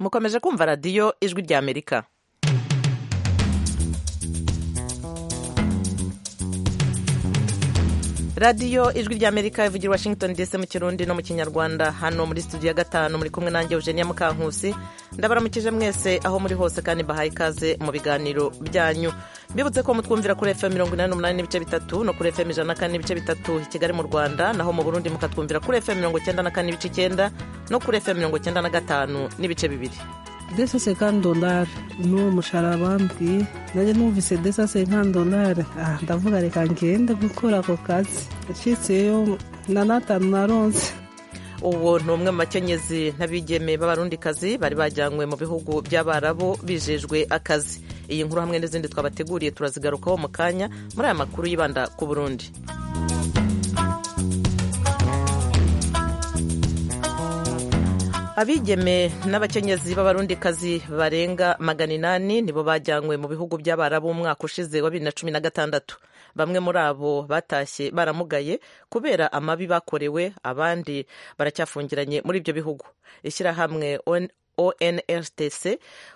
mukomeje kumva radiyo ijwi rya amerika radiyo ijwi rya amerika ivugira washington dc mu kirundi no mu kinyarwanda hano muri studio ya gatanu muri kumwe nanjye eugenia mukankusi ndabaramukije mwese aho muri hose kandi mbahaye ikaze mu biganiro byanyu mbibutse ko mutwumvira kuri fm mirongo inani n'umunani n'ibice bitatu no kuri fm ijana na kane n'ibice bitatu i kigali mu rwanda naho mu burundi mukatwumvira kuri fm mirongo icyenda na kane n'ibice icyenda no kuri fm mirongo icyenda na gatanu n'ibice bibiri desa sekani dolari n'uwo mushahara bambwiye nanjye numvise desa sekani dolari ah ndavuga reka ngende gukora ako kazi yacitseyo na n'atanu na ronse uwo ni umwe mu bakenyezi n'abigeme b'abarundikazi bari bajyanywe mu bihugu by'abarabu bijejwe akazi iyi nkuru hamwe n'izindi twabateguriye turazigarukaho mu kanya muri aya makuru yibanda ku burundi abigeme n'abakenyezi b'abarundikazi barenga magana inani nibo bajyanywe mu bihugu by'abarabu umwaka ushize wa bibiri na cumi na gatandatu bamwe muri abo batashye baramugaye kubera amabi bakorewe abandi baracyafungiranye muri ibyo bihugu ishyirahamwe onrtc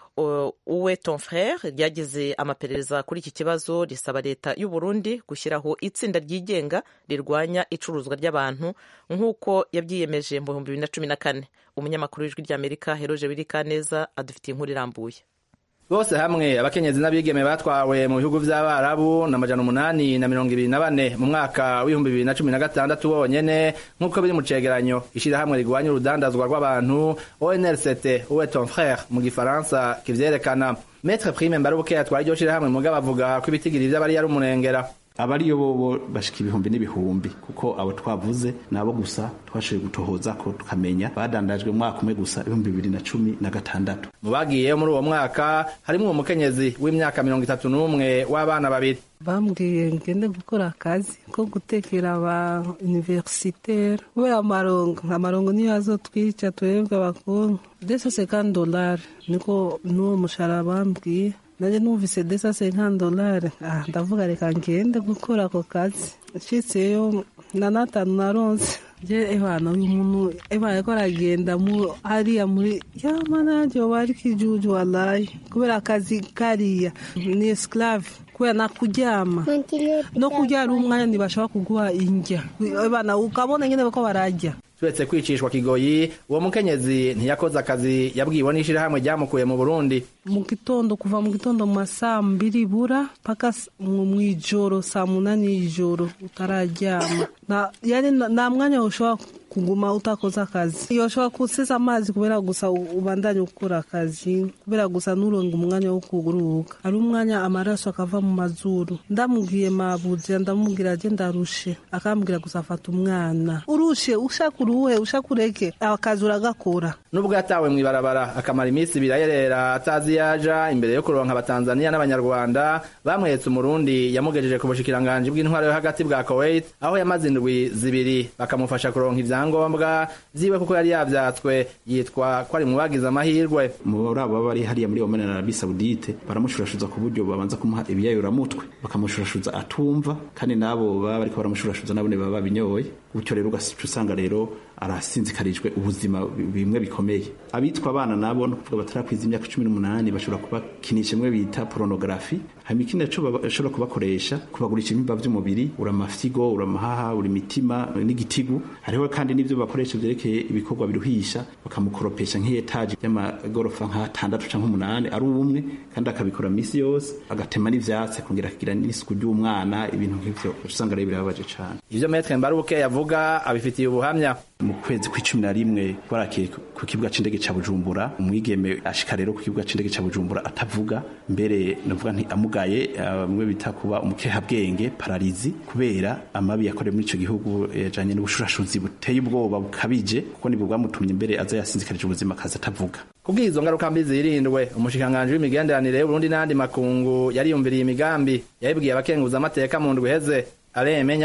uwe ton frere ryagize amaperereza kuri iki kibazo risaba leta y'u Burundi gushyiraho itsinda ryigenga rirwanya icuruzwa ry'abantu nk'uko yabyiyemeje mu bihumbi bibiri na cumi na kane umunyamakuru w'ijwi ry'amerika heroje birikaneza adufitiye inkuru irambuye bose hamwe abakenyezi n'abigeme batwawe mu bihugu vy'abarabu na majana umunani na mirongo ibiri na bane mu mwaka w'ibihumbi bibiri na cumi na gatandatu wonyene nk'uko biri mu cegeranyo ishirahamwe rigwanya urudandazwa rw'abantu onrct uwe ton frere mu gifaransa kivyerekana metre prime mbarubuke yatwara iryo shirahamwe mugabo avuga ko ibitigiri vy'abari yari umurengera abariyo bobo bashika ibihumbi n'ibihumbi kuko abo twavuze nabo gusa twashoboye gutohoza ko tukamenya badandajwe mu mwaka umwe gusa ibihumbi bibiri na cumi na gatandatu mu bagiyeyo muri uwo mwaka harimwo uwo mukenyezi w'imyaka mirongo itatu n'umwe w'abana babiri bambwiye ngende gukora akazi ko gutekera aba universitaire kubera amarongo amarongo niyo azotwica twebwe abakobwa desa sekani dolari niko n'uwo mushahara bambwiye nanjye numvise desa senkani dolari ah ndavuga reka ngende gukora ako kazi nshitseyo na n'atanu na ronse je ebana uyu muntu ebana ko aragenda mu hariya muri yama nanjye yoba ari kijuju walayi kubera akazi kariya ni esclave kubera nakuryama no kurya ari umwanya ntibashobora kuguha indya ebana ukabona nyine ko bararya turetse kwicishwa kigoyi uwo mukenyezi ntiyakoze akazi yabwiwe n'ishirahamwe ryamukuye mu burundi mu gitondo kuva mu gitondo mu masaa mbiri bura paka mu ijoro saa munani y'ijoro utararyama yani nta mwanya ushobora kuguma utakoze akazi yoshobora gusesa amazi kubera gusa ubandanye gukora akazi kubera gusa nuronga umwanya wo kuruhuka ari umwanya amaraso akava mu mazuru ndamubwiye mabuze ndamubwira aje ndarushe akambwira gusa afata umwana urushe ushaka uruhe ushaka ureke akazi uragakora nubwo yatawe mu ibarabara akamara iminsi ibiri ayerera atazi yaja imbere yo kuronka abatanzaniya n'abanyarwanda bamweretse umurundi yamugejeje ku bushikiranganji bw'intwaro yo hagati bwa kuwait aho yamaze indwi zibiri bakamufasha kuronka ivyangombwa vyiwe kuko yari yavyatswe yitwa ko ari mu bagize amahirwe muri abo baba bari hariya muri omani na arabi saudite baramushurashuza ku buryo babanza kumuha ibiyayuramutwe bakamushurashuza atumva kandi n'abo baba bariko baramushurashuza nabone baba babinyoye gutyo rero ugaca usanga rero arasinzikarijwe ubuzima bimwe bikomeye abitwa abana nabo no kuvuga batarakwiza imyaka cumi n'umunani bashobora kubakinisha imwe bita porunogarafi hanyuma ikindi naco bashobora kubakoresha kubagurisha ibimba vy'umubiri uri amafyigo uri amahaha uri imitima n'igitigu hariho kandi n'ivyo bakoresha vyerekeye ibikorwa biruhisha bakamukoropesha nk'iyetaje y'amagorofa nk'atandatu canke umunani ari umwe kandi akabikora misi yose agatema n'ivyatsi akongera akagira n'isuku ry'umwana ibintu nk'ivyo usanga rero birababaje cane ivyo metre mbarubuke yavuga abifitiye ubuhamya mu kwezi kw'icumi na rimwe twarakiye ku kibuga c'indege ca bujumbura umwigeme ashika rero ku kibuga c'indege ca bujumbura atavuga mbere navuga nti amugaye bamwe bita kuba umukehabwenge pararizi kubera amabi yakorewe muri ico gihugu yajanye n'ubushurashuzi buteye ubwoba bukabije kuko nibwo bwamutumye mbere aza yasinzikarije ubuzima akaza atavuga kubw'izo ngaruka mbi zirindwe umushikiranganji w'imigenderanire y'uburundi n'andi makungu yariyumviriye imigambi yabibwiye abakenguza amateka mu ndwi iheze areme nyamitwe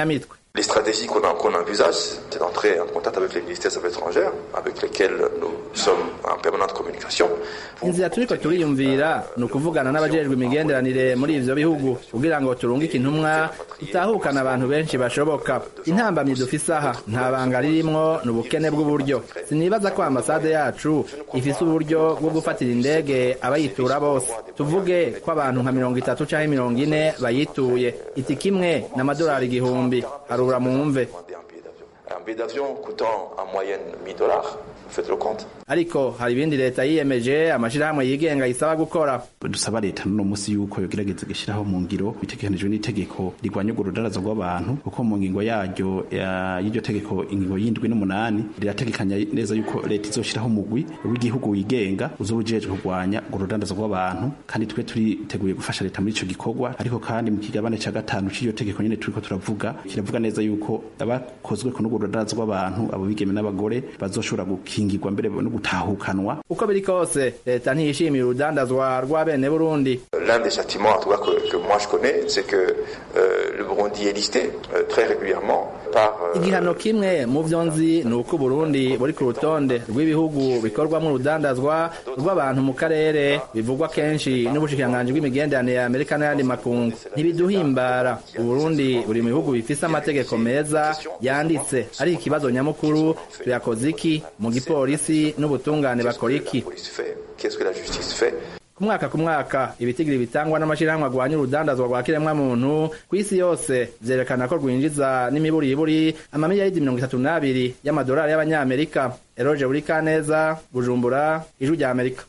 Les stratégies qu'on qu'on envisage, c'est d'entrer en contact avec les ministères des Affaires étrangères, avec lesquels nous sommes en permanente communication. inzira turiko turiyumvira ni ukuvugana n'abajejwe imigenderanire muri ivyo bihugu kugira ngo turungike intumwa itahukana abantu benshi bashoboka intambamyi dufise aha nta banga ririmwo ni ubukene bw'uburyo sinibaza ko ambasade yacu ifise uburyo bwo gufatira indege abayitura bose tuvuge ko abantu nka mirongo itatu canke mirongo ine bayituye itike imwe n'amadolari igihumbi harura mumve Un billet d'avion coûtant en moyenne 1000 dollars, faites le compte. ariko hari ibindi leta yiyemeje amashirahamwe yigenga isaba gukora dusaba leta n'uno munsi yuko yogerageza igashyiraho mu ngiro bitegekanijwe n'itegeko rigwanya urwo rudaraza rw'abantu kuko mu ngingo yaryo ya- y'iryo tegeko ingingo y'indwi n'umunani rirategekanya neza yuko leta izoshiraho umugwi w'igihugu wigenga uzoba ujejwe kurwanya urwo rudaraza rw'abantu kandi twe turiteguye gufasha leta muri ico gikorwa ariko kandi mu kigabane ca gatanu c'iryo tegeko nyene turiko turavuga kiravuga neza yuko abakozwe ku n'urwo rudaraza rw'abantu abo bigeme n'abagore bazoshobora gukingirwa mbere no gutahukanwa uko biri kose leta ntiyishimiye urudandazwa rwa bene burundi L'un des châtiments, en tout cas, que, que moi je connais, c'est que euh, le Burundi est listé euh, très régulièrement par... euh, igihano kimwe mu vyo nzi ni uko uburundi buri ku rutonde rw'ibihugu bikorwamo urudandazwa rw'abantu mu karere bivugwa kenshi n'ubushikiranganji bw'imigenderanire ya amerika n'ayandi makungu ntibiduhimbara uburundi buri mu bihugu bifise amategeko meza yanditse ari ikibazo nyamukuru tuyakoze iki mu gipolisi n'ubutungane bakora iki police fait Qu'est-ce que la justice fait ku mwaka ku mwaka ibitigiri bitangwa n'amashirahamwe agwanya urudandazwa rwa kiremwamuntu ku isi yose vyerekana ko rwinjiza n'imiburiburi amamiliyaridi mirongo itatu n'abiri y'amadolari y'abanyamerika eroje buri kaneza bujumbura ijwi rya amerika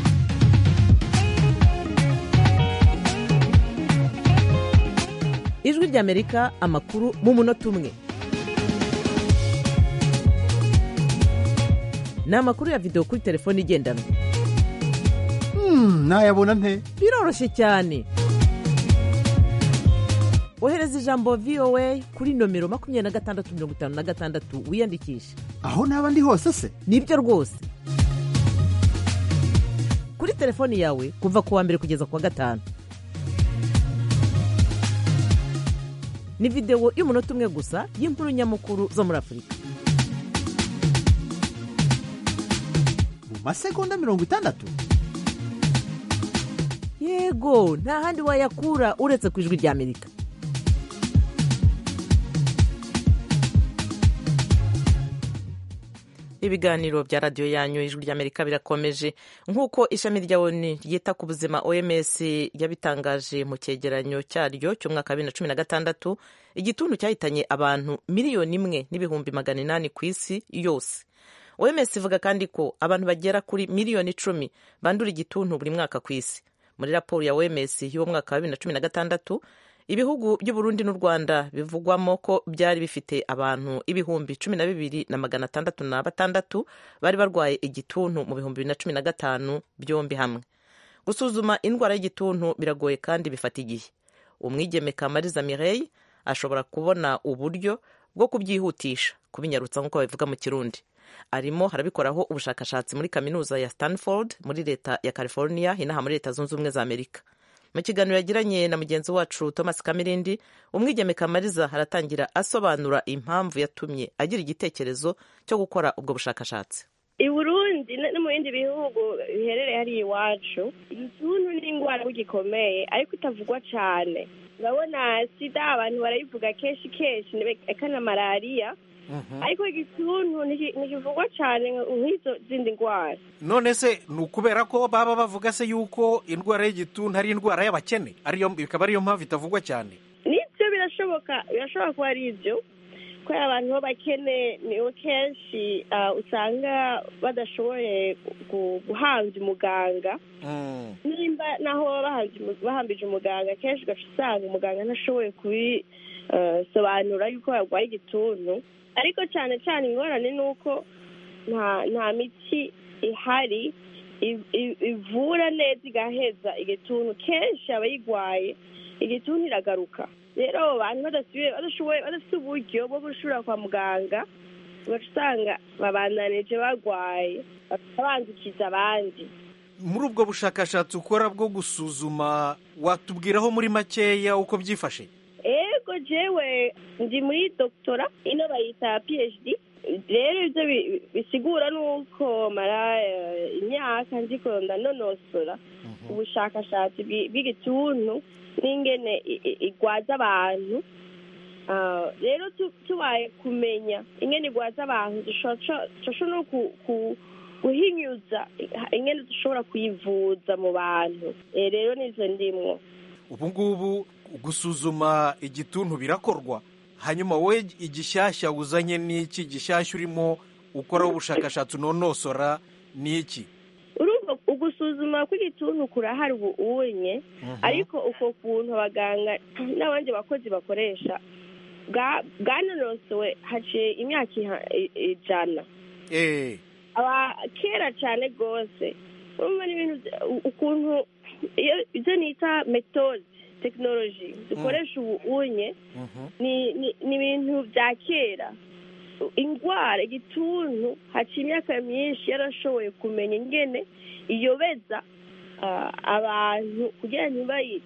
ijwi ry'amerika amakuru mu munota umwe ni amakuru ya videwo kuri telefone igendanwa nayabona nte biroroshye cyane ohereza ijambo voa kuri nomero makumyabiri na gatandatu mirongo itanu na gatandatu wiyandikishe aho naba ndi hose se nibyo rwose kuri telefoni yawe kuva ku wa mbere kugeza ku wa gatanu ni videwo y'umunota umwe gusa y'inkuru nyamukuru zo muri afurika mu masegonda mirongo itandatu yego nta handi wayakura uretse ku ijwi rya amerika ibiganiro bya radiyo yanyu ijwi ry'amerika birakomeje nk'uko ishami rya oni ryita ku buzima oms yabitangaje mu cyegeranyo cyaryo cy'umwaka wa bibiri na cumi na gatandatu igituntu cyahitanye abantu miliyoni imwe n'ibihumbi magana inani ku isi yose oms ivuga kandi ko abantu bagera kuri miliyoni icumi bandura igituntu buri mwaka ku isi muri raporo ya oms y'uwo mwaka wa bibiri na cumi na gatandatu ibihugu by'uburundi n'u rwanda bivugwamo ko byari bifite abantu ibihumbi cumi na bibiri na magana atandatu na batandatu bari barwaye igituntu mu bihumbi bibiri na cumi na gatanu byombi hamwe gusuzuma indwara y'igituntu biragoye kandi bifata igihe umwigeme kamariza mireille ashobora kubona uburyo bwo kubyihutisha kubinyarutsa nk'uko babivuga mu kirundi arimo harabikoraho ubushakashatsi muri kaminuza ya stanford muri leta ya california inaha muri leta zunze ubumwe za amerika mu kiganiro yagiranye na mugenzi wacu thomas kamirindi umwigeme kamariza haratangira asobanura impamvu yatumye agira igitekerezo cyo gukora ubwo bushakashatsi i burundi no mu bindi bihugu biherereye hariya iwacu igituntu ni indwara gikomeye ariko itavugwa cyane urabona sida abantu barayivuga kenshi kenshi eka na malariya ariko igituntu ntikivugwa cyane nk'izo zindi ndwara none se ni ukubera ko baba bavuga se yuko indwara y'igituntu ari indwara y'abakene ariyo bikaba ariyo mpamvu itavugwa cyane nibyo birashoboka birashoboka kuba ari ibyo kubera abantu b'abakene nibo kenshi usanga badashoboye guhambya umuganga nimba naho baba bahambije umuganga kenshi ugaca usanga umuganga ntashoboye kubisobanura yuko yarwaye igituntu ariko cyane cyane ingorane ni uko nta miti ihari ivura neza igaheza igituntu kenshi abayirwaye igituntu iragaruka rero abo bantu badashoboye badafite uburyo bwo gushobora kwa muganga ugaca usanga babandanije barwaye babandikiza abandi muri ubwo bushakashatsi ukora bwo gusuzuma watubwiraho muri makeya uko byifashe ego jewe ndi muri doctora ino bayita phd rero ibyo bi- bisigura nuko mara eh, imyaka ndiko ndanonosora ubushakashatsi bwi- bw'igituntu n'ingene i- i- igwaza abantu Ah, rero tu- tubaye kumenya ingene igwaza abantu dushobora no ku- ku- guhinyuza ingene dushobora kuyivuza mu bantu Eh, rero nizo ndimwo ubu ngubu gusuzuma igituntu birakorwa hanyuma wowe igishyashya uzanye n'iki gishyashya urimo ukoraho ubushakashatsi unonosora ni iki urumva ugusuzuma kw'igituntu kurahari ubu unye ariko uko kuntu abaganga n'abandi bakozi bakoresha bwa- bwanonosowe haciye imyaka iha- i- ijana eee aba kera cyane rwose urumva n'ibintu bya- u- ukuntu iyo- ibyo nita metode tekinoloji dukoresha ubu unye ni ni- ni ibintu bya kera indwara igituntu haciye imyaka myinshi yarashoboye kumenya ingene iyobeza ah, abantu kugira ngo ntibayi-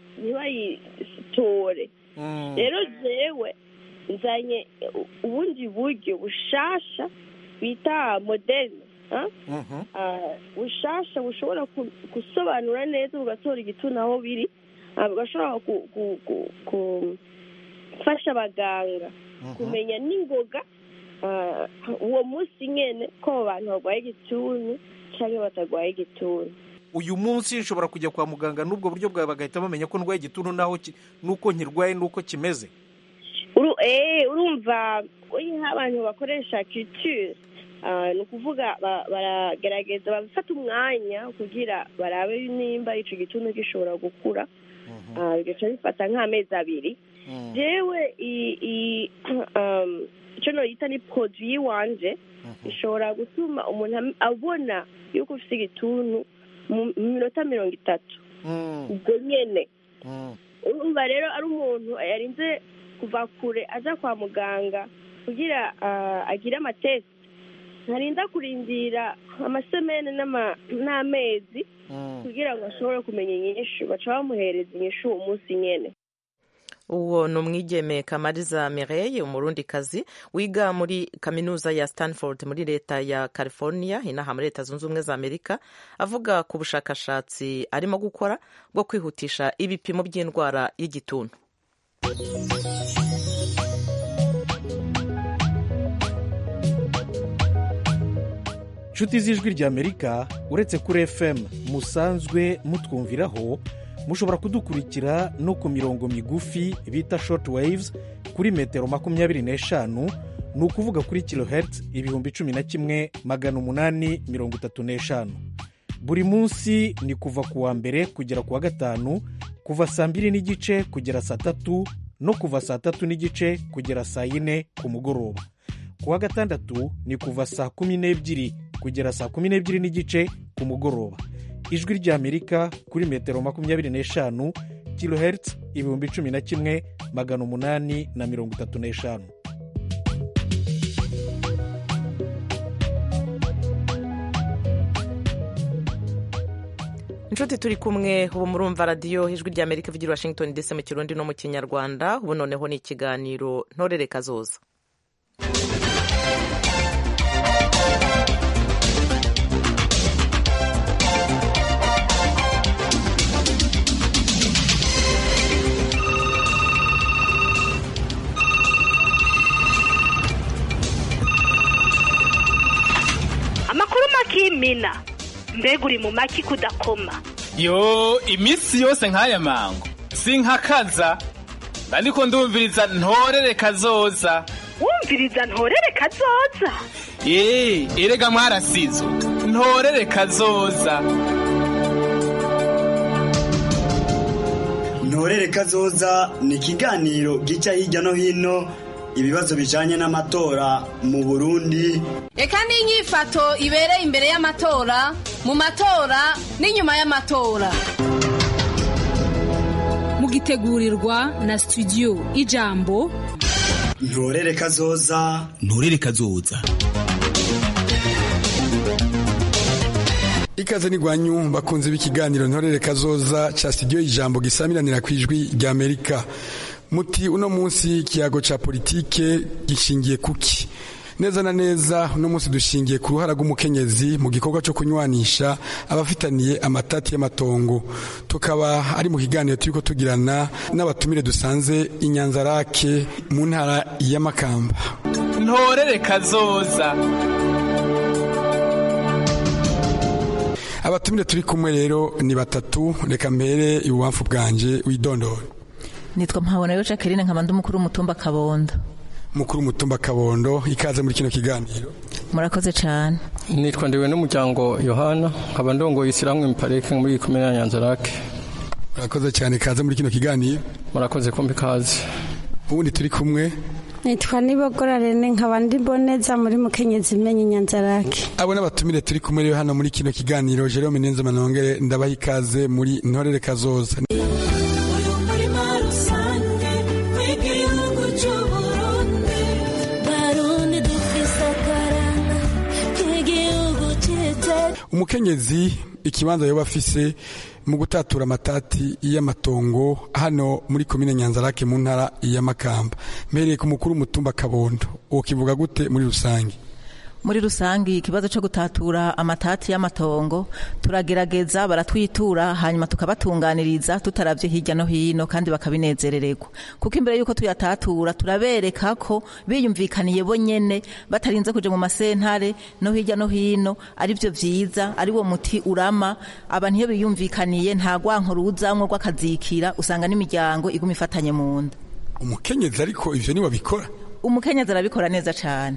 ntibayitore rero jewe nzanye u- ubundi buryo bushasha bita moderne ah? Ah, bushasha bushobora ku- gusobanura neza bugatora igituntu aho biri ah, bugashobora ku- ku- ku- gufasha abaganga kumenya n'ingoga ah, uwo munsi nyene ko abo bantu barwaye igituntu cyangwa batarwaye igituntu uyu munsi nshobora kujya kwa muganga n'ubwo buryo bwawe bagahita bamenya ko ndwaye igituntu n'aho ki- n'uko nkirwaye n'uko kimeze Uru- eh, urumva iyo abantu bakoresha culture ah, ni ukuvuga ba- baragerageza bafata umwanya kugira barabe nimba ico gituntu gishobora gukura Ah, bigaca bifata nk'amezi abiri jewe i- i- um, ico noyita ni produit wanje ishobora gutuma umuntu am- abona yuko ufise igituntu mu mu minota mirongo itatu ubwo nyene urumva rero ari umuntu yarinze kuva kure aja kwa muganga kugira ah, agire amatesi ntarinda kurindira amasemene n'ama- n'amezi kugira ngo ashobore kumenya inyishu baca bamuhereza inyishu uwo munsi nyene uwo ni umwigeme kamariza mireille umurundikazi wiga muri kaminuza ya stanford muri leta ya california inaha muri leta zunze ubumwe za amerika avuga ku bushakashatsi arimo gukora bwo kwihutisha ibipimo by'indwara y'igituntu inshuti z'ijwi ry'amerika uretse kuri fm musanzwe mutwumviraho mushobora kudukurikira no ku mirongo migufi bita short waves kuri metero makumyabiri n'eshanu ni ukuvuga kuri kilohertz ibihumbi cumi na kimwe magana umunani mirongo itatu n'eshanu buri munsi ni kuva ku wa mbere kugera ku wa gatanu kuva saa mbiri n'igice kugera saa tatu no kuva saa tatu n'igice kugera saa yine ku mugoroba ku wa gatandatu ni kuva saa kumi n'ebyiri kugera saa kumi n'ebyiri n'igice ku mugoroba ijwi ry'amerika kuri metero makumyabiri n'eshanu kilohertz ibihumbi cumi na kimwe magana umunani na mirongo itatu n'eshanu inshuti turi kumwe ubu murumva radiyo ijwi rya amerika ivugira i washington ndetse mu kirundi no mu kinyarwanda ubu noneho ni ikiganiro ntorere kazoza amakuru makimina mbega uri mu maki kudakoma yo iminsi yose nk'aya mango sinkakaza ariko ndumviriza ntorere kazoza wumviriza ntorere kazoza eee erega mwarasizo ntorere kazoza ntorere kazoza ni ikiganiro gica hirya no hino ibibazo bijanye n'amatora mu burundi reka n'inyifato ibereye imbere y'amatora mu matora n'inyuma y'amatora mugitegurirwa na studio ijambo ntorere kazoza ntorere kazoza ikaze n'igwanyu bakunze b'ikiganiro ntorere kazoza ca studio ijambo gisamiranira ku ijwi rya amerika muti uno munsi ikiyago ca politike gishingiye kuki neza na neza uno munsi dushingiye ku ruhara rw'umukenyezi mu gikorwa cyo kunywanisha abafitaniye amatati y'amatongo tukaba ari mu kiganiro turiko tugirana n'abatumire dusanze inyanzarake mu ntara y'amakamba ntorere kazoza abatumire turi kumwe rero ni batatu reka mbere ibubamfu bwanje widondore nitwa mpabona yo jacqueline nkaba ndi umukuru w'umutumba kabondo mukuru w'umutumba kabondo ikaze muri kino kiganiro murakoze cyane nitwa ndiwe n'umuryango yohana nkaba ndongoye isiramwe mipareke muri komine ya nyanzarake murakoze cyane ikaze muri kino kiganiro murakoze kumpa ikaze ubundi turi kumwe nitwa nibogora rene nkaba ndi boneza muri mukenyezi imenye inyanzarake abo n'abatumire turi kumwe rero hano muri kino kiganiro jerome nenze manongere ndabaha ikaze muri ntorere kazoza umukenyezi ikibanza yoba afise mu gutatura amatati y'amatongo hano muri komine nyanzarake mu ntara y'amakamba mpereye ku mukuru w'umutumba kabondo uwo kivuga gute muri rusange muri rusange ikibazo cyo gutatura amatati y'amatongo turagerageza baratwitura hanyuma tukabatunganiriza tutaravye hirya no hino kandi bakabinezerererwa kuko imbere yuko tuyatatura turabereka ko biyumvikaniye bo nyene batarinze kuja mu masentare no hirya no hino ari byo vyiza ari wo muti urama abantu iyo biyumvikaniye nta gwanko ruzamwo rw'akazikira usanga n'imiryango iguma ifatanye mu nda umukenyezi ariko ivyo niwe bikora umukenyezi arabikora neza cane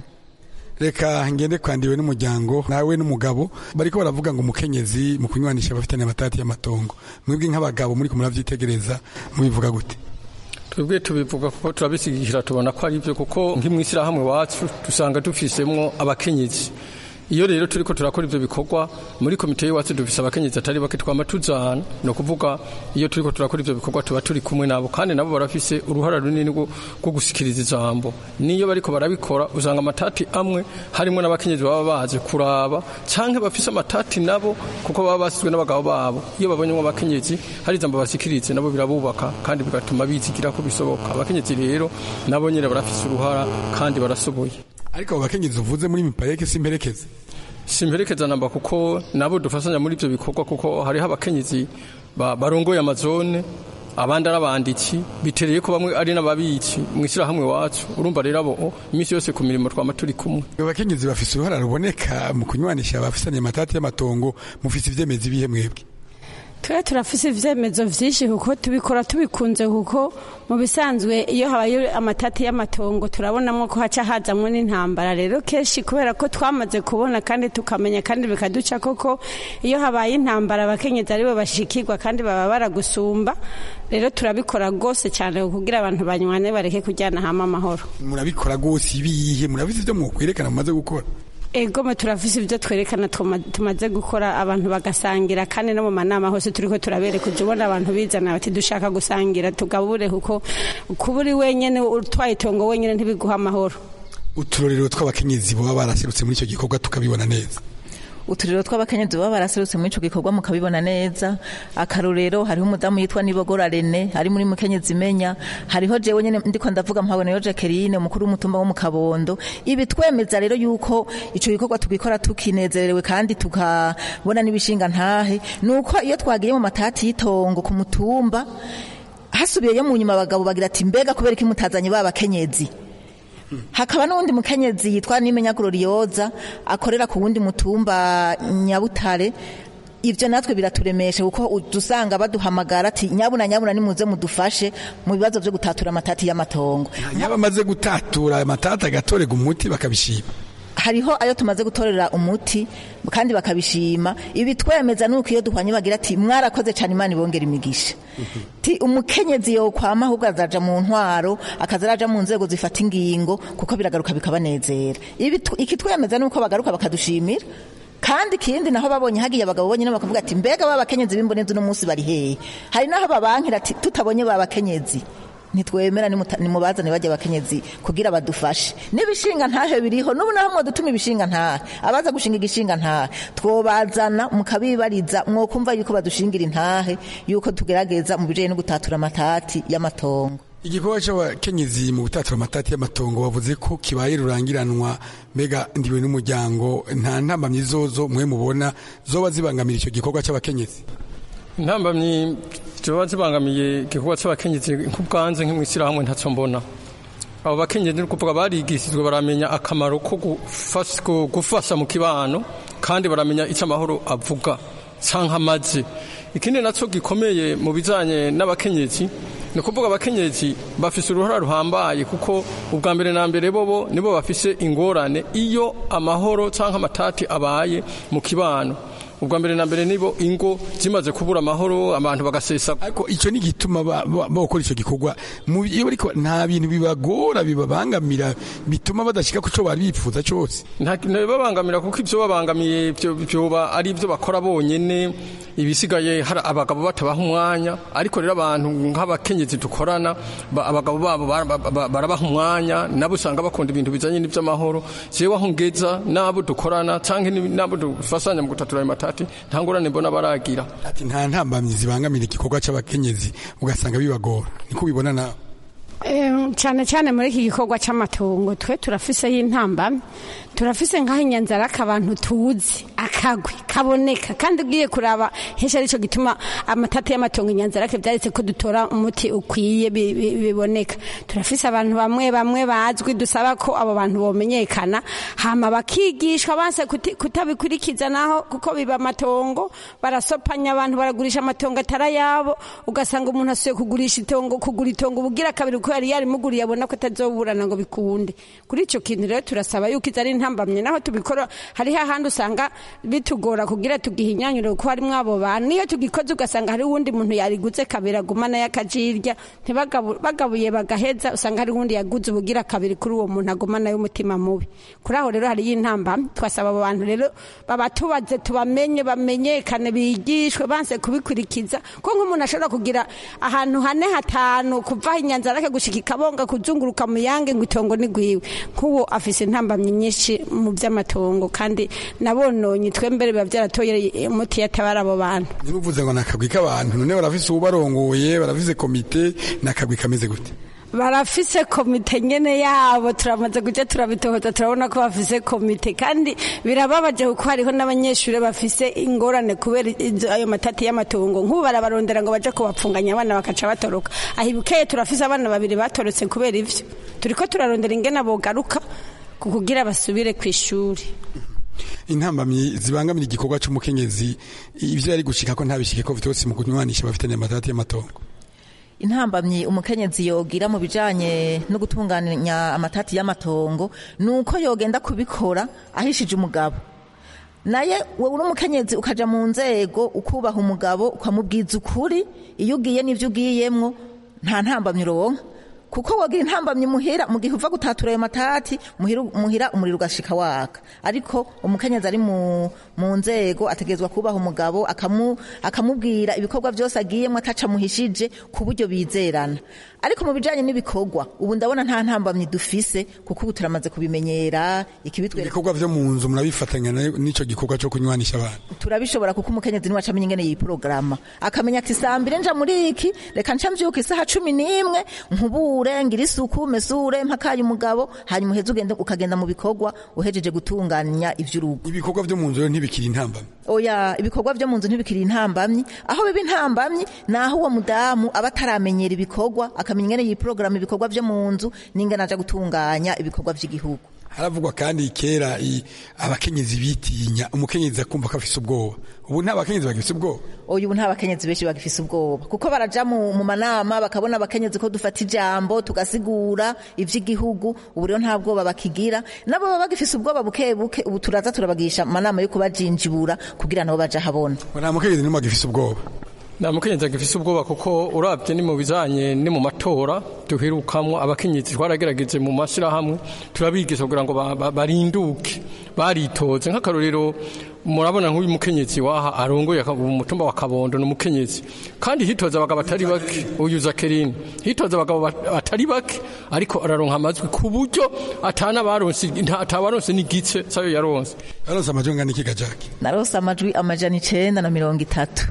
reka ngende kwandiwe n'umuryango nawe n'umugabo bariko baravuga ngo umukenyezi mu kunywanisha abafitanye amatati y'amatongo mwebwe nk'abagabo muri ko muravyitegereza mubivuga gute twebwe tubivuga kuko turabisigikira tubona ko ari byo kuko nk'imwishyirahamwe wacu dusanga dufisemwo abakenyezi iyo rero turiko turakora ivyo bikorwa muri komite y'iwacu dufise abakenyezi atari bake twama tuzana ni ukuvuga iyo turiko turakora ivyo bikorwa tuba turi kumwe nabo kandi nabo barafise uruhara runini rwo gusikiriza ijambo niyo bariko barabikora usanga amatati amwe harimwo n'abakenyezi baba baje kuraba canke bafise amatati nabo kuko baba basizwe n'abagabo babo iyo babonyemo abakenyezi hari ijambo basikirize nabo birabubaka kandi bigatuma bizigira ko bisoboka abakenyezi rero nabo nyene barafise uruhara kandi barasoboye ariko abo bakenyezi uvuze muri mipareke simperekeze simperekeza namba kuko nabo dufasanya muri ibyo bikorwa kuko hariho abakenyezi barongoye amazone abandi ari abanditsi bitereye ko bamwe ari n'ababitsi mu ishyirahamwe wacu urumva rero abo iminsi yose ku mirimo twama turi kumwe abakenyezi bafise uruhara ruboneka mu kunywanisha abafisanye amatati y'amatongo mufise ivyemezi bihe mwebwe twe turafise ivyemezo vyinshi kuko tubikora tubikunze kuko mu bisanzwe iyo habaye amatati y'amatongo turabonamo ko haca hazamwo n'intambara rero kenshi kubera ko twamaze kubona kandi tukamenya kandi bikaduca koko iyo habaye intambara abakenyezi aribo bashikirwa kandi baba baragusumba rero turabikora rwose cyane kugira abantu banywane bareke kujyana hama amahoro murabikora rwose ibihe murabizi ivyo mwokwerekana mumaze gukora egome turafise ibyo twerekana tumaze gukora abantu bagasangira kandi no mu manama hose turiko turabereka uje ubona abantu bizana bati dushaka gusangira tugabure kuko kuba uri wenyene utwaye itongo wenyene ntibiguha amahoro uturorero tw'abakenyezi baba baraserutse muri icyo gikorwa tukabibona neza uturiro tw'abakenyezi baba baraserutse muri ico gikorwa mukabibona neza akarorero hariho umudamu yitwa Nibogora Rene ari muri mukenyezi imenya hariho jewe nyene ndiko ndavuga mpabone yo Jacqueline umukuru w'umutumba wo mu Kabondo ibi twemeza rero yuko ico gikorwa tugikora tukinezerewe kandi tukabona n'ibishinga ntahe nuko iyo twagiye mu matati y'itongo ku mutumba hasubiyeyo mu nyuma abagabo bagira ati mbega kubera iki mutazanye babakenyezi hakaba n'uwundi mukenyezi yitwa nimenya glorioza akorera ku wundi mutumba nyabutare ibyo natwe biraturemeshe kuko dusanga baduhamagara ati nyabuna nyabuna nimuze mudufashe mu bibazo byo gutatura amatati y'amatongo nyaba amaze gutatura amatati agatorega umuti bakabishima hariho ayo tumaze gutorera umuti kandi bakabishima ibi twemeza nuko iyo duhwanye bagira ati mwarakoze cyane imana ibongera imigisha ti umukenyezi yo kwama ahubwo azaja mu ntwaro akaza araja mu nzego zifata ingingo kuko biragaruka bikabanezera ibi iki twemeza nuko bagaruka bakadushimira kandi ikindi naho babonye hagiye abagabo bonyine bakavuga ati mbega babakenyezi b'imbonezi uno munsi bari hehe hari naho babankira ati tutabonye babakenyezi ntitwemera nimubazane bajya abakenyezi kugira badufashe n'ibishinga ntahe biriho n'ubu naho mwadutuma ibishinga ntahe abaza gushinga igishinga ntahe twobazana mukabibariza mwokumva yuko badushingira intahe yuko tugerageza mu bijanye no gutatura amatati y'amatongo igikorwa c'abakenyezi mu gutatura amatati y'amatongo bavuze ko kibaye rurangiranwa mbega ndiwe n'umuryango nta ntambamyi zozo mwe mubona zoba zibangamira ico gikorwa c'abakenyezi intambamyi ziba zibangamiye igikorwa cy'abakenyezi nk'ubwanze nk'imwishyirahamwe ntacyo mbona abo bakenyezi ni ukuvuga barigishijwe baramenya akamaro ko gufas- ko gufasha mu kibano kandi baramenya icyo amahoro avuga cyangwa amaze ikindi nacyo gikomeye mu bijyanye n'abakenyezi ni ukuvuga abakenyezi bafise uruhara ruhambaye kuko ubwa mbere na mbere bobo nibo bafise ingorane iyo amahoro cyangwa amatati abaye mu kibano ubwa mbere na mbere nibo ingo zimaze kubura amahoro abantu bagasesa ariko icyo ni gituma bakora icyo gikorwa Mu- iyo bariko nta bintu bibagora bibabangamira bituma badashika ku cyo bari bifuza cyose ntibabangamira kuko ibyo babangamiye byo- byoba ari ibyo bakora bonyene ibisigaye hari abagabo batabaha umwanya ariko rero abantu nk'abakenyezi dukorana ba- abagabo babo bara- ba- ba- barabaha umwanya nabo usanga bakunda ibintu bijanye n'iby'amahoro jewe aho ngeza n'abo dukorana canke ni- n'abo dufasanya mu gutatura ayo matati nta ngorane mbona baragira ati nta ntambamyi zibangamira igikorwa c'abakenyezi ugasanga bibagora niko ubibona nawe Em, cyane cyane muri iki gikorwa cy'amatongo twe turafiseho intamba turafise nk'aho inyanzaraka abantu tuzi akagwi kaboneka kandi ugiye kuraba henshi aricyo gituma amatata y'amatongo inyanzarake byaretse ko dutora umuti ukwiye bi- bi- biboneka turafise abantu bamwe bamwe bazwi dusaba ko abo bantu bomenyekana hama bakigishwa banse kuti- kutabikurikiza naho kuko biba amatongo barasopanya abantu baragurisha amatongo atari ayabo ugasanga umuntu asuye kugurisha itongo kugura itongo ubugira kabiri ko yari yarimuguriye abona ko atazoburana ngo bikunde kuri icyo kintu rero turasaba yuko izo ari intambamye naho tubikora hariho ahandi usanga bitugora kugira tugihinyanyure kuko harimo abo bantu niyo tugikoze ugasanga hari uwundi muntu yariguze kabiri agumana y'akajirya ntibagabu- bagabuye bagaheza usanga hari uwundi yaguze ubugira kabiri kuri uwo muntu agumana y'umutima mubi kuri aho rero hariyo intambamye twasaba abo bantu rero babatubaze tubamenye bamenyekane bigishwe banse kubikurikiza ko nk'umuntu ashobora kugira ahantu hane hatanu kuvaho inyanzarake gushika ikabonga kuzunguruka mu yange ngo itongo ni gwiwe nk'uwo afise intambamyi nyinshi mu by'amatongo kandi nabononye twe mbere biba byaratoye umuti yatabara abo bantu ntibuvuze ngo ni akagwi k'abantu none barafise ubarongoye barafise komite ni akagwi kameze gute barafise komite nyene yabo turamaze kuja turabitohoza turabona ko bafise komite kandi birababaje kuko hariho n'abanyeshuri bafise ingorane kubera izo- ayo matati y'amatongo nk'ubu barabarondera ngo baje kubapfunganya abana bakaca batoroka aho ibukeye turafise abana babiri batorotse kubera ivyo turiko turarondera ingene bogaruka ku kugira basubire ku ishuri intambamyi zibangamira igikorwa c'umukenyezi ivyo yari gushika ko ntabishike ko vyose mu kunywanisha abafitanye amatati y'amatongo intambamyi umukenyezi yogira mu bijanye no gutunganya amatati y'amatongo ni uko yogenda kubikora ahishije umugabo naye wowe uri umukenyezi ukaja mu nzego ukubaha umugabo ukamubwiza ukuri iyo ugiye n'ivyo ugiyemwo nta ntambamyi uronka kuko wogira intambamyi muhira mu gihe uva gutatura ayo matati muhira, muhira umuriro ugashika waka ariko umukenyezi ari mu, mu nzego ategerezwa kubaha umugabo akamu, akamubwira ibikorwa byose agiyemwo ataca muhishije ku buryo bizerana ariko mu bijanye n'ibikorwa ubu ndabona nta ntambamyi dufise kuko ubu turamaze kubimenyera ikibitwereka ibikorwa vyo mu nzu murabifatanya na- n'ico gikorwa co kunywanisha abantu turabishobora kuko umukenyezi niwe acamenya ingene yiporogaramu akamenya ati saa mbiri nja muri iki reka nca mvyuka isaha cumi n'imwe nkubure ngira isuku mesure mpakaye umugabo hanyuma uheze ugende ukagenda mu bikorwa uhejeje gutunganya ivy'urugo ibikorwa vyo mu nzu rero ntibikiri intambamyi oya ibikorwa vyo mu nzu ntibikiri intambamyi aho biba intambamyi ni aho uwo mudamu aba ataramenyera ibikorwa akamenya ingene yiporogaramu ibikorwa vyo mu nzu n'ingene aja gutunganya ibikorwa vy'igihugu haravugwa kandi kera i- abakenyezi bitinya umukenyezi akumva ko afise ubwoba ubu nta bakenyezi bagifise ubwoba uyu nta bakenyezi benshi bagifise ubwoba kuko baraja mu, mu manama bakabona abakenyezi ko dufata ijambo tugasigura ivy'igihugu ubu rero nta bwoba bakigira nabo baba bagifise ubwoba buke buke ubu turaza turabagisha amanama yo kubajinjibura kugira nabo baja habona nta mukenyezi nimwe agifise ubwoba nta mukenyezi agifise ubwoba kuko urabye ni mu bijanye ni mu matora duherukamwo abakenyezi twaragerageje mu mashyirahamwe turabigisha kugira ngo ba- ba- barinduke baritoze nk'akarorero murabona nk'uyu mukenyezi waha arongoye aka- umutumba wa kabondo ni umukenyezi kandi hitoza abagabo batari bake uyu zakerini hitoza abagabo bat- batari bake ariko araronka amajwi ku buryo atanabaronse nta- atabaronse n'igice sayo yaronse yaronse amajwi angana iki gajaki narose amajwi amajana icenda na mirongo itatu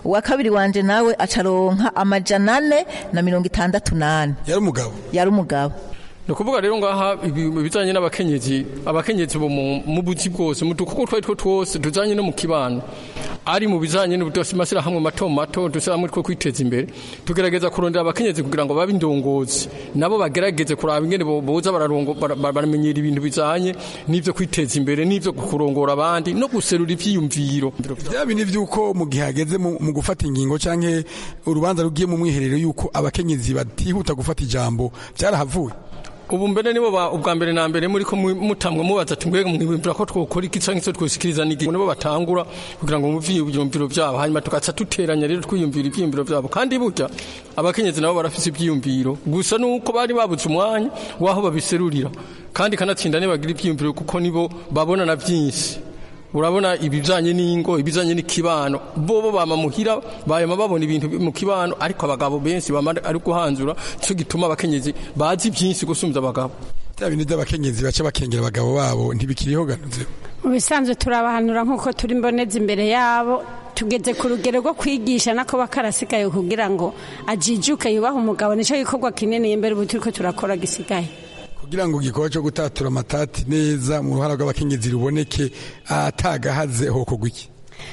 uwa kabiri wanje nawe acaronka amajana ane na mirongo itandatu n'ane yari umugabo yari umugabo ni ukuvuga rero ngaha ibijyanye n'abakenyezi abakenyezi bo mu buzi bwose mu dukoko twari two twose tujyanye no mu kibano ari mu bijyanye n'amashyirahamwe mato mato dushyirahamwe two kwiteza imbere tugerageza kurondera abakenyezi kugira ngo babe indongozi nabo bagerageze kuraba ingene boza baramenyera ibintu bijyanye n'ibyo kwiteza imbere n'ibyo kurongora abandi no guserura ibyiyumviro bya bindi by'uko mu gihe hageze mu gufata ingingo cyangwa urubanza rugiye mu mwiherero y'uko abakenyezi batihuta gufata ijambo byarahavuye ubu mbere nibo ubwa mbere na mbere muri ko mutamwe mubaza ati mwebwe mwibwira ko twokora iki canke se twoshikiriza nigi nibo batangura kugira ngo muvye ibyumviro byabo hanyuma tugaca duteranya rero twiyumvira ibyumviro byabo kandi burya abakenyezi nabo barafise ibyiyumviro gusa nuko bari babuze umwanya waho babiserurira kandi kanatsinda ne bagira ibyiyumviro kuko nibo babona na byinshi urabona ibijanye n'ingo ibijanye n'ikibano bobo bama muhira bayama babona ibintu mu kibano ariko abagabo benshi bama ari guhanzura cyo gituma abakenyezi bazi byinshi gusumza abagabo bya bintu by'abakenyezi baca bakengera abagabo babo ntibikiriho ganuze mu bisanzwe turabahanura nk'uko turi mboneza imbere yabo tugeze ku rugero rwo kwigisha nako bakarasigaye kugira ngo ajijuke yubahe umugabo nicyo gikorwa kinini imbere ubu turiko turakora gisigaye kugira ngo igikorwa cyo gutatura amatati neza mu ruhara rw'abakenyezi ruboneke atagahaze hokogwa iki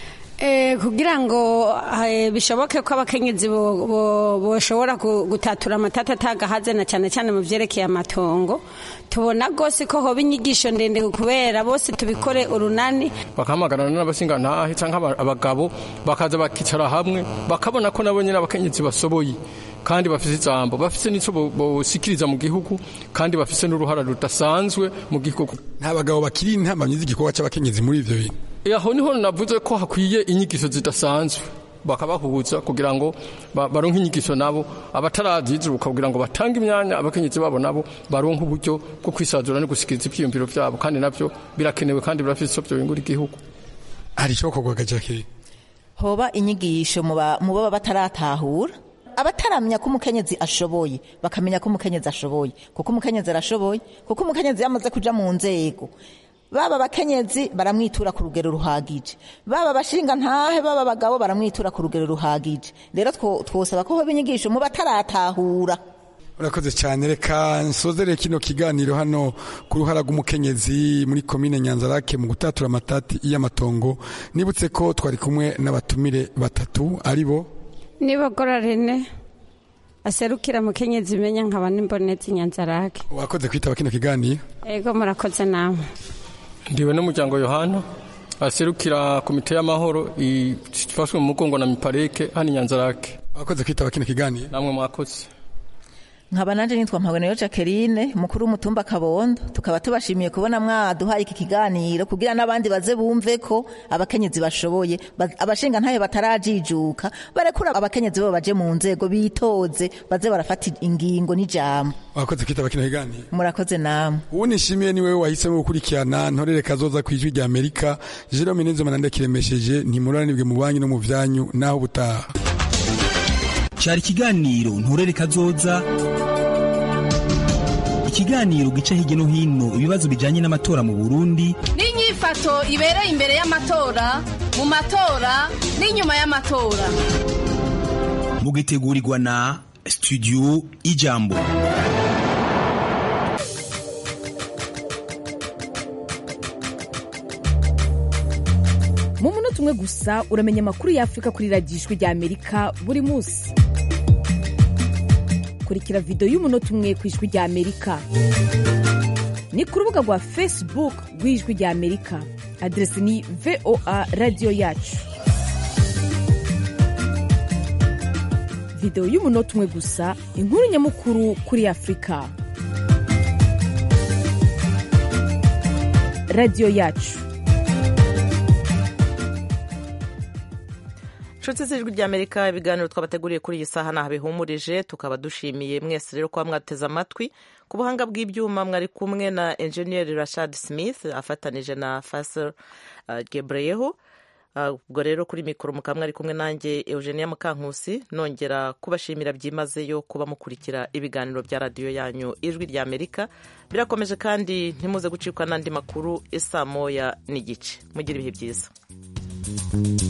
kugira ngo bishoboke ko abakenyezi boshobora gutatura amatata atagahaze na cyane cyane mu byerekeye amatongo tubona rwose ko hoba inyigisho ndende kubera bose tubikore urunani bakahamagarana n'abasingantahe cyangwa abagabo bakaza bakicara hamwe bakabona ko nabo nyine abakenyezi basoboye kandi bafite ijambo bafite n'icyo bosikiriza mu gihugu kandi bafite n'uruhara rudasanzwe mu gihugu nta bagabo bakiri intamamyi z'igikorwa cy'abakenyezi muri ibyo bintu aho niho navuze ko hakwiye inyigisho zidasanzwe bakabahuza kugira ngo baronke inyigisho nabo abatarazizuka kugira ngo batange imyanya abakenyezi babo nabo baronke uburyo bwo kwisazura no gusikiriza ibyiyumviro byabo kandi nabyo birakenewe kandi birafite isoko bingura igihugu hari icyo kogwaga jackie hoba inyigisho mu baba bataratahura abataramenya ko umukenyezi ashoboye bakamenya ko umukenyezi ashoboye kuko umukenyezi arashoboye kuko umukenyezi yamaze kuja mu nzego baba abakenyezi baramwitura ku rugero ruhagije baba abashinga ntahe baba abagabo baramwitura ku rugero ruhagije rero twosaba ko hoba inyigisho mu bataratahura urakoze cyane reka nsozere kino kiganiro hano ku ruhara rw'umukenyezi muri komine nyanzarake mu gutatura amatati y'amatongo nibutse ko twari kumwe n'abatumire batatu ari bo nibogora rene aserukira mukenyezi imenya nkaba n'imbonezi nyanzarake wakoze kwitaba kino kiganiro ego murakoze namwe ndiwe n'umuryango yohana aserukira komite y'amahoro ifashwe mu mugongo na mipareke hano inyanzarake wakoze kwitaba kino kiganiro namwe mwakoze nkaba nanje nitwa mpabonero Jacqueline mukuru w'umutumba Kabondo tukaba tubashimiye kubona mwaduhaye iki kiganiro kugira n'abandi baze bumve ko abakenyezi bashoboye abashinga ntayo batarajijuka barekura abakenyezi bo baje mu nzego bitoze baze barafata ingingo n'ijambo wakoze kwitaba kino kiganiro murakoze namwe ubu nishimiye ni wewe wahisemo gukurikirana ntorere kazoza ku ijwi rya Amerika Jerome Nizoma nande kiremesheje ntimuranibwe mu banki no mu vyanyu naho butaha cyari ikiganiro nturere kazoza ikiganiro gica hirya no hino ibibazo bijyanye n'amatora mu burundi n'inyifato ibereye imbere y'amatora mu matora n'inyuma y'amatora mugitegurirwa na studio ijambo mu munota umwe gusa uramenya amakuru y'afurika kuri radiyo ijwi rya amerika buri munsi kurikira videwo y'umunota umwe ku ijwi rya amerika ni ku rubuga rwa facebook rw'ijwi rya amerika aderesi ni voa radiyo yacu videwo y'umunota umwe gusa inkuru nyamukuru kuri afurika radiyo yacu inshuti z'ijwi ry'amerika ibiganiro twabateguriye kuri iyi saha ntaho bihumurije tukaba dushimiye mwese rero kuba mwateze amatwi ku buhanga bw'ibyuma mwari kumwe na enjeniyeri rashad smith afatanije na fasel gebreyeho ubwo rero kuri mikoro mukaba mwari kumwe nanjye eugenia mukankusi nongera kubashimira byimazeyo kuba mukurikira ibiganiro bya radiyo yanyu ijwi ry'amerika birakomeje kandi ntimuze gucikwa n'andi makuru isa moya n'igice mugire ibihe byiza